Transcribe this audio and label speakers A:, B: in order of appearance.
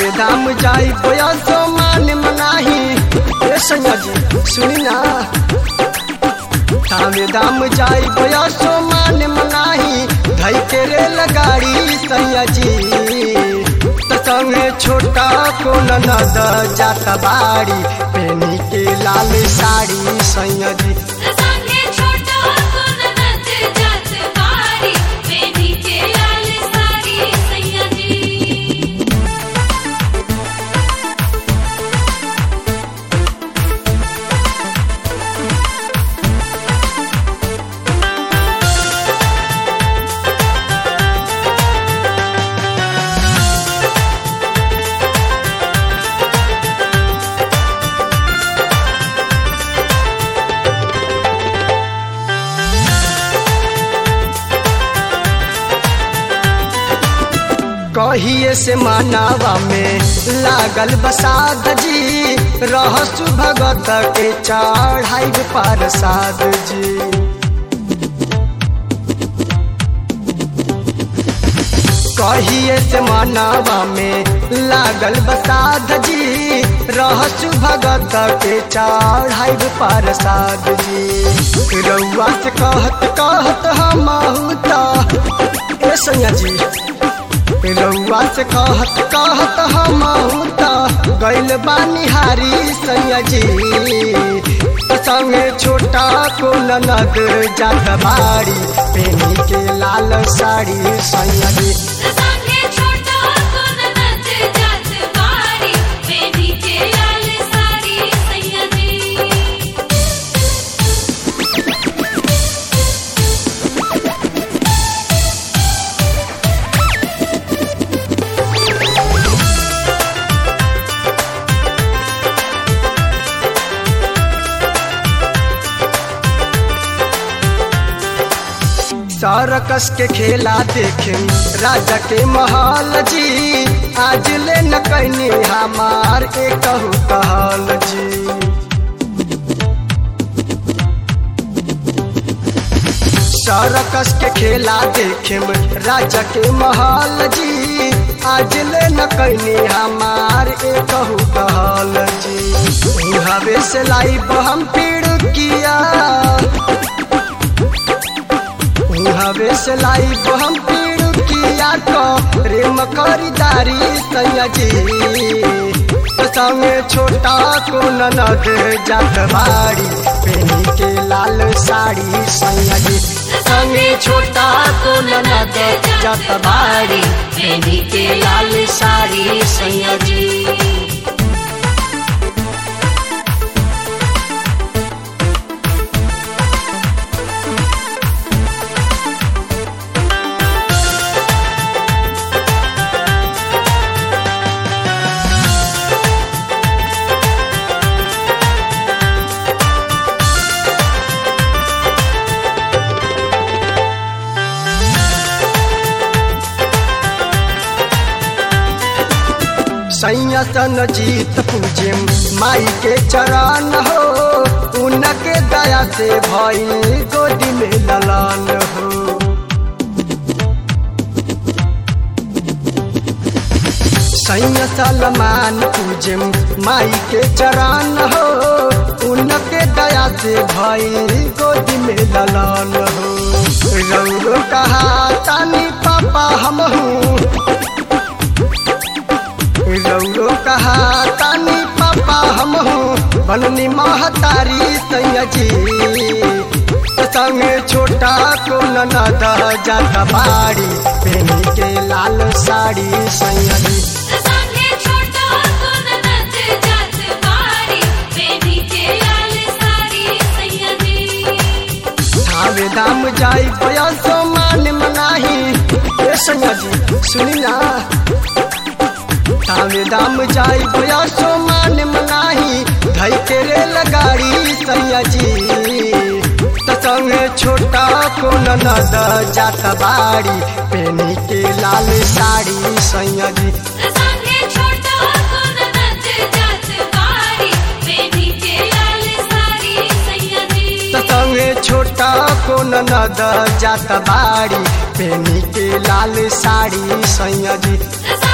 A: थावे दाम जाई बोया सो मान मनाही ए सैया जी सुनी ना थावे दाम जाई बोया सो मान मनाही धई के रे लगाड़ी सैया जी त संगे छोटा को ननद जाता बाड़ी पेनी के लाल साड़ी सैया जी
B: संगे छोटा को ननद जात बारी बेनी के लाल साड़ी सैया जी
A: कहिए से मानवा में लागल बसाद जी रहसु भगत के चढ़ाई प्रसाद जी कहिए से मानवा में लागल बसाद जी रहसु भगत के चढ़ाई प्रसाद जी रउआ से कहत कहत हम ए सैया जी रउआ से कहत कहत हम त गइल बानी हारी सैया जी संगे छोटा को ननद जात बाड़ी पेनी के लाल साड़ी सैया जी
B: संगे छोटा को ननद जात बारी बेनी के लाल साड़ी सैया जी
A: सरकस के खेला देखे राजा के महल जी आज ले न कैनी हमार एक कहल जी सरकस के खेला देखे राजा के महल जी आज ले न कैनी हमार एक कहल जी हवे से लाइब हम पीड़ किया हवे से लाइब हम पीड़ किया तो प्रेम खरीदारी सैया जी संगे छोटा को ननद जात बाड़ी पेनी के लाल साड़ी सैया जी संगे छोटा को ननद जात बाड़ी पेनी के लाल साड़ी सैया जी सैया सन जीत पूजे माई के चरण हो उनके दया से भई गोदी में ललान हो सैया सलमान पूजे माई के चरण हो उनके दया से भई गोदी में ललान हो रौरो कहा तानी पापा हम हूँ रौरो कहा तानी पापा हम हूँ बननी महतारी सैया जी संगे छोटा को ननद जाता बाड़ी पेनी के लाल साड़ी सैया जी
B: संगे छोटा को ननद जात बारी बेनी के लाल साड़ी सैया जी
A: थावे दाम जाई बयसो मान मनाही ए सैया जी सुनी ना थावे दाम जाई बयसो मान मनाही धई के रे लगाड़ी सैया जी त संगे छोटा को ननद जाता बाड़ी पेनी के लाल साड़ी सैया जी
B: संगे छोटा को ननद जात बारी बेनी के लाल साड़ी सैया जी
A: त संगे छोटा को ननद जाता बाड़ी पेनी के लाल साड़ी सैया जी
B: संगे